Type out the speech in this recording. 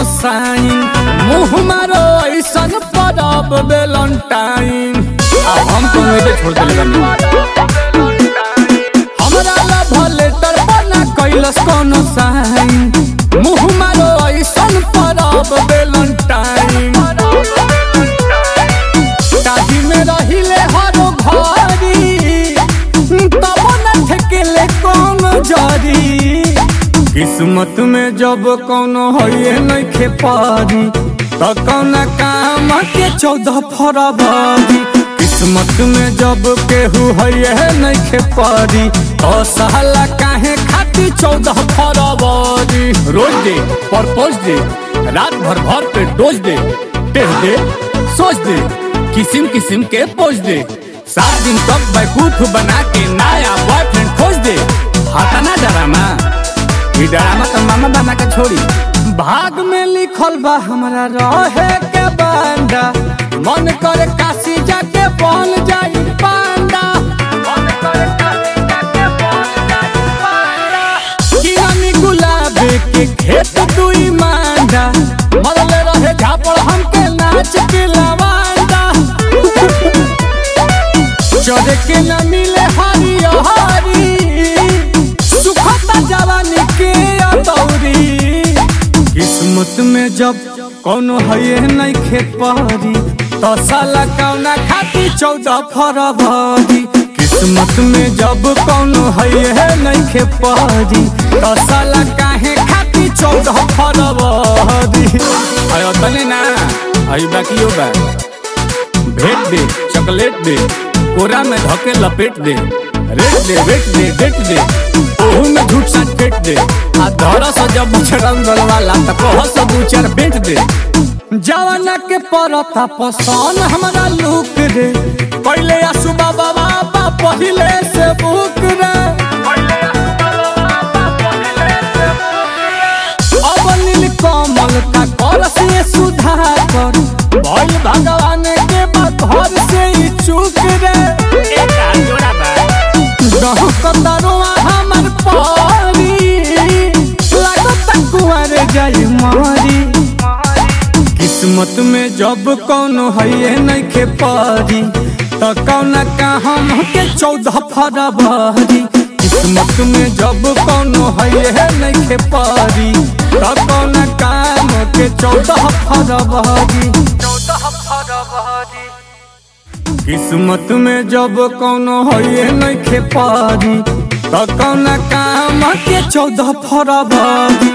कोनो साइन मुँह मारो ऐसन परब वेलेंटाइन अब हम तो नहीं छोड़ देले बानी हमरा लव लेटर बना कैलस कोनो साइन मुँह मारो ऐसन परब वेलेंटाइन ताही में रहिले हरो घरी तब न ठेकेले कौन जरी किस्मत में जब कौनो होइए नइखे पारी त कौन काम के चौदह फरवरी किस्मत में जब केहू होइए नइखे पारी तो साला काहे खाती चौदह फरवरी रोज दे परपोज दे रात भर भर पे डोज दे टेढ़ दे सोच दे किसिम किसिम के पोज दे सात दिन तक बैकूफ बना के नया बॉयफ्रेंड खोज दे हटाना डरामा ई डरामा तो मामा बना के छोड़ी भाग में लिखल बा हमरा रहे के बांडा मन करे काशी जाके बन जाई पांडा मन करे काशी जाके बन जाई पांडा किरानी गुलाब के खेत दुई मांडा मरले रहे झापड़ हमके नाच के लवांडा चढ़े के न मिले हरी हरी सुखता जवानी के अतौरी किस्मत में जब कोनो है नहीं खेत पहरी तो साला कौना खाती चौदह फरवरी किस्मत में जब कोनो है नहीं खेत पहरी तो साला काहे खाती चौदह फरवरी अयो तने ना अयो बाकी बा भेट दे चॉकलेट दे कोरा में धके लपेट दे रेट दे वेट दे डेट दे ओहू में झूठ सच फेंक दे आ धरा सा जब बछड़न वाला त कह सब उचर बेच दे जवाना के परता पसंद हमरा लुक रे पहले आसु बाबा बाबा पहिले से बुक रे अब नील कमल का कर से सुधार कर भइल भगवान के घर से ही चूक रे दहु कतरुआ हमर पारी लागत कुंवर जाई मारी किस्मत में जब कौनो है नइखे पारी त कौन का हम के चौदह फरवरी किस्मत में जब कौनो है नइखे पारी त कौन काम के चौदह फरवरी चौदह फरवरी किस्मत में जब कौनो है नइखे पारी त कौन काम के चौदह फरवरी